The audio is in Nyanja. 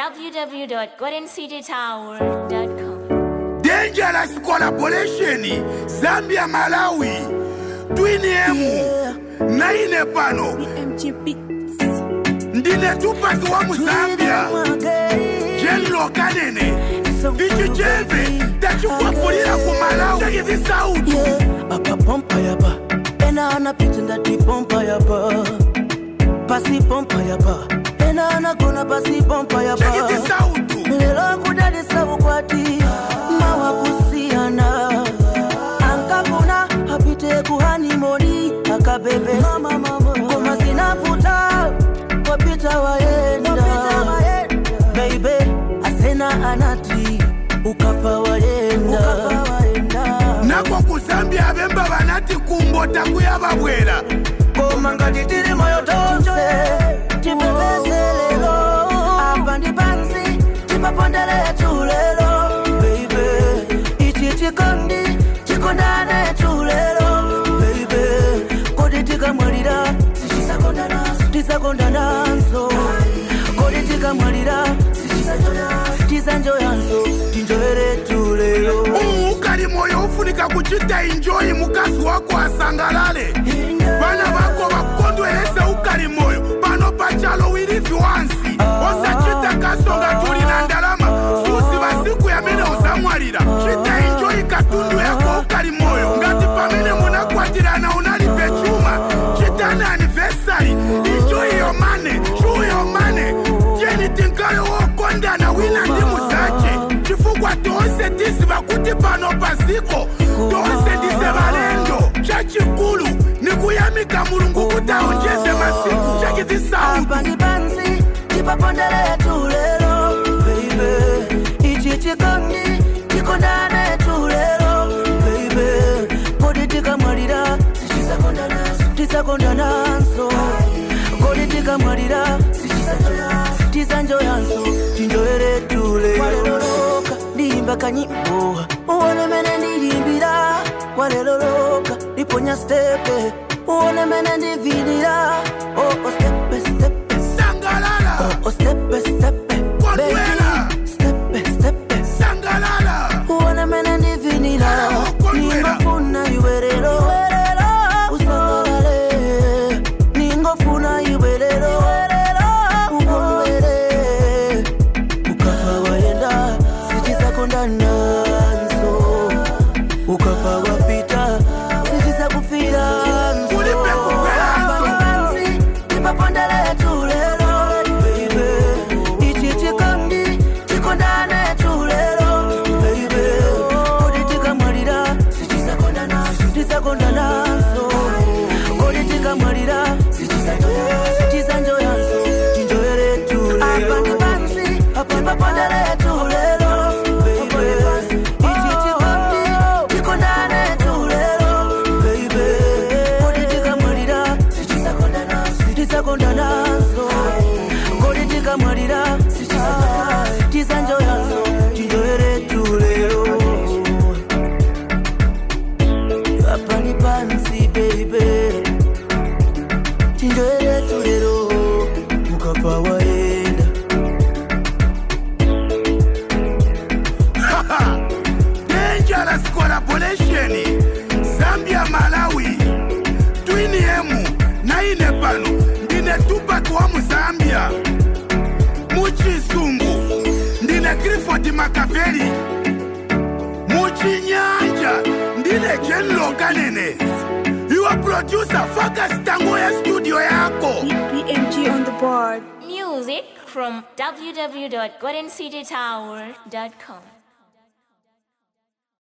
www.goldencitytower.com. dangerous collaboration zambia malawi twinemu naine pano ndine tupaki wa muzambia jenlo kanene ichi cheve tachikwapulira ku malawi takizi sautu apa pompa yapa ena anapita ndati pompa yapa pasi pompa yapa ena anagona pasi pompa yapa takizi sautu lero kudalisa ukwati mawakusiyana ankakuna apite kuhanimoni akabebe koma zinaputa wapita waenda beibe asena anati ukafa waenda nako ku zambia bemba banati kumbo takuyababwera koma ngati tili moyo tonse tipepese lero apa ndi pansi tipapondere tulero beibe ichi chikondi chikondane tulero beibe kodi tikamwalira tisakondananso kodi tikamwalira tisanjoyanso tinjoere tulero ukali moyo ufunika kuchita injoyi mukazi wako asangalale bana bako bakondwelese ukali moyo pano pachalo wilivi wansi osachita kasonga tuli na ndalama susi basiku yamene uzamwalira chita injoyi katundu yako ukali moyo ngati pamene munakwatirana unalibe chuma chitani anivesari injoyi yomane chuu yomane jeni tinkale wokondana wina ndi muzache chifukwa tonse tiziva kuti pano paziko tonse ndize balendo chachikulu ni kuyamika mulungu kuti aonjeze masiku chakizisautu apa ndi pansi tipapondere tulero beibe ichi chikondi chikondane tulero beibe kodi tikamwalira tisakondananso kodi tikamwalira tisanjoyanso tinjoere tulero ndiyimba kanyimbo uone mene ndilimbira kwaleloloka ndiponya stepe uone mene ndivinira oh, oh, stepe stepe sangalala oh, stepe stepe Kondwela. Baby, stepe stepe sangalala uone mene ndivinira Kondwela. ningofuna iwerero usangalale ningofuna iwerero ukondwele ukafa wayenda sitisakondananso ukafa wapita sitisakufiranso Ulipe kupelanso. Pansi, tipapondele tulero baby ichi chikondi chikondane tulero baby kodi tikamwalira tisakondananso kodi tikamwalira tisanjoyanso tinjoere tulero apa ndi pansi tipapondele tulero baby ichi chikondi chikondane tulero baby kodi tikamwalira tisakondananso kodi tikamwalira tisanjoyanso tinjoere tulero apa ni pansi baby tinjoere tulero ukafa waenda dangerous collaboration zambia malawi twinemu naine pano ndine tupaki wa muzambia muchisungu ndine cliford makaveli muchinyanja ndine jenlo kanene iwe producer fakastango ya studio yako BMG on the board. Music from www.goldencitytower.com.